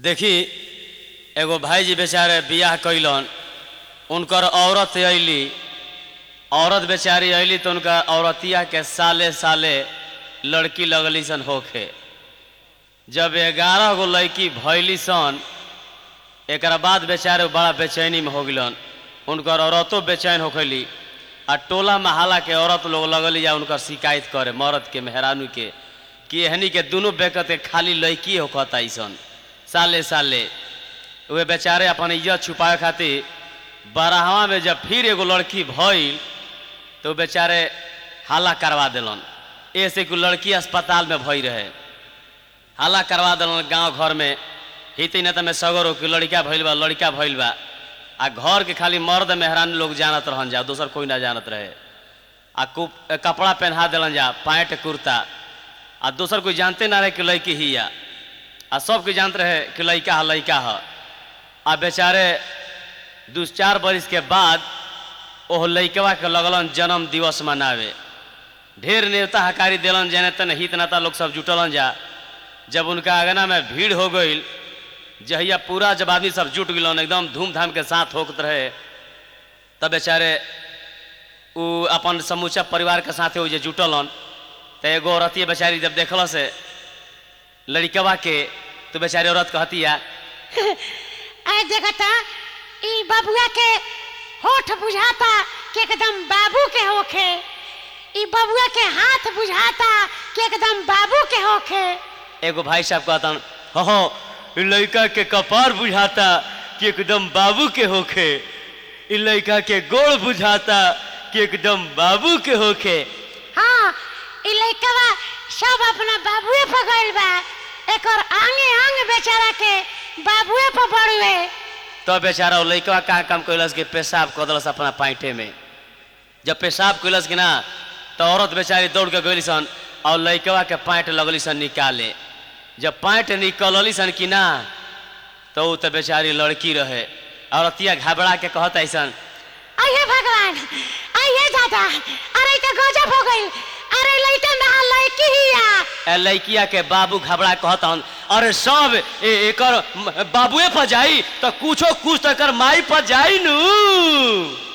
देखी एगो भाईजी बेचारे बियाह कैलन उनकर औरत अइली औरत बेचारी अइली तो उनका औरतिया के साले साले लड़की लगली सन होखे जब ग्यारह गो लड़की भैली सन एक बाद बेचारे बड़ा बेचैनी में हो गलन उनकर औरतों बेचैन होखली आ टोला महाला के औरत लोग लगली या उनकर शिकायत करे मर्द के मेहरानू के कि एहनी के दोनों बेकत के खाली लड़की होखता सन साले साले वे बेचारे अपन इज्जत छुपाए खातिर बारहवा में जब फिर एगो लड़की भइल तो बेचारे हाला करवा दिलन ऐसे कि लड़की अस्पताल में भई रहे हाला करवा दिलन गांव घर में हिते न में सगर हो कि लड़का भइल बा लड़का भइल बा आ घर के खाली मर्द मेहरान लोग जानत रहन जा दोसर कोई ना जानत रहे आ कुप कपड़ा पहना दिलन जा पैंट कुर्ता आ दोसर कोई जानते ना रहे कि लड़की ही या आ सब कोई जानते रहे कि लड़का है लड़का है आ बेचारे दू चार बरिस के बाद ओह लड़कवा के लगलन जन्म दिवस मनावे ढेर नेता हकारी दिलन जने तन हित नेता लोग सब जुटलन जा जब उनका अगना में भीड़ हो गई जहिया पूरा जब आदमी सब जुट गलन एकदम धूमधाम के साथ होकत रहे तब बेचारे उ अपन समूचा परिवार के साथे वो जे जुटलन तो एगो औरतिया बेचारी जब देखल से लड़कवा के तो बेचारी औरत कहतिया आय देखता ई बबुआ के होठ बुझाता कि एकदम बाबू के होखे ई बबुआ के हाथ बुझाता कि एकदम बाबू के होखे एगो भाई साहब कहतन हो इ लड़का के कपार बुझाता कि एकदम बाबू के होखे इ लड़का के गोड़ बुझाता कि एकदम बाबू के होखे हाँ ई लइकवा सब अपना बाबुए पर गइल बा एकर आंगे आंग बेचारा के बाबुए पर बड़ुए तो बेचारा वो लड़का का काम कैलस के पेशाब कऽ देलस अपना पैंटे में जब पेशाब कैलस कि ना तो औरत बेचारी दौड़ के गई सन और लड़कवा के पैंट लगली सन निकाले जब पैंट निकलली सन कि ना तो उ तो बेचारी लड़की रहे औरतिया घबरा के कहत ऐसन अये भगवान अये दादा अरे तो गजब हो गई अरे लइका ना लइकी हिया ए लड़किया के बाबू घबरा कहतन अरे सब ए, एकर म- बाबुए पर जाई तो कुछो कुछ तो एकर माई पर जाई नू